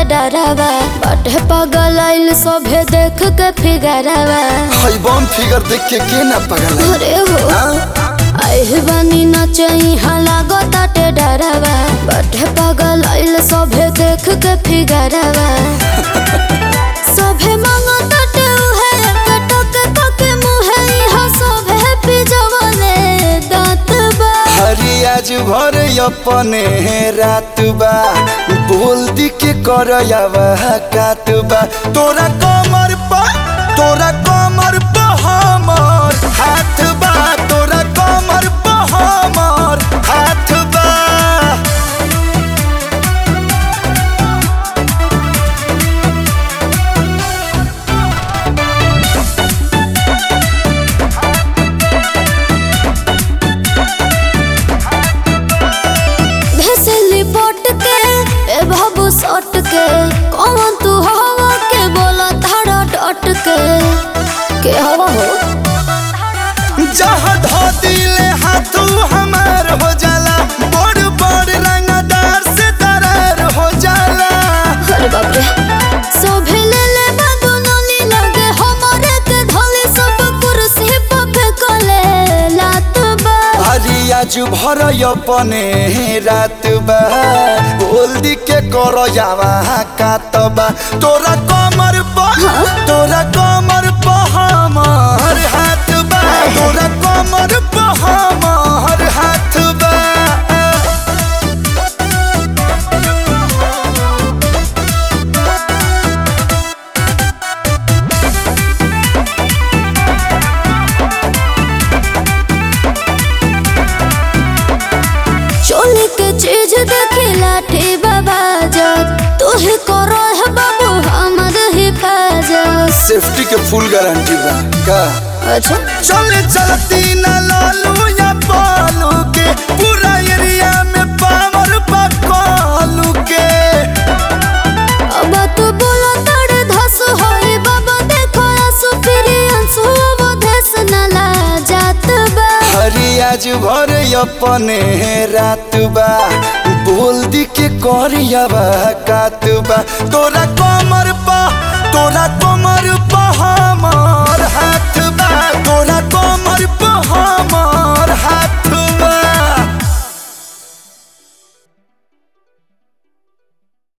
डरावा बाटे पागल आइल सभे देख के फिगरवा हई बम फिगर देख के के ना पगल है? अरे हो हाँ? आइल बानी नचई लागो ताटे डरावा बाटे पागल आइल सभे देख के फिगरवा सभे मांगो ताटे उहे कटक तक मुहे इहा सभे पिजवले दांत बा हरी आज भर अपने रात बा बोल दी के कर कात बा तोरा कमर पा तोरा कमर पा हमर हाथ बा तोरा कमर पा हमर हाथ बा भेसली पोट के ए बाबू सट के कौन तू हवा के बोला धारा डट के के हवा हो जहाँ धो दिले हाथू हमार हो जाला बड़ बड़ रंगदार से दरार हो जाला अरे बाप रे सोभे ले ले बाबू नली लगे हमारे के धोले सब कुर्सी पे फेंकले लात बा हरी आज भर अपने रात बा बोल दी के कर जावा कातबा तोरा कमर पा तोरा कमर पा हमर हाथ बा तोरा कमर पा हमर हाथ बा चोली के चीज देखी लाठी बाबा जग तू ही करो है बाबू हमर हिफाजत सेफ्टी के फुल गारंटी बा का अच्छा चले चलती न लालू या पालू के पूरा एरिया में पावर पकालू के अब तू बोला तड़े धस होई बाबा देखो आंसू फिरी आंसू वो धस न ला जात बा हरी आज भर अपने रात बा बोल दी के करिया बा कात बा तोरा कमर पा तोरा कमर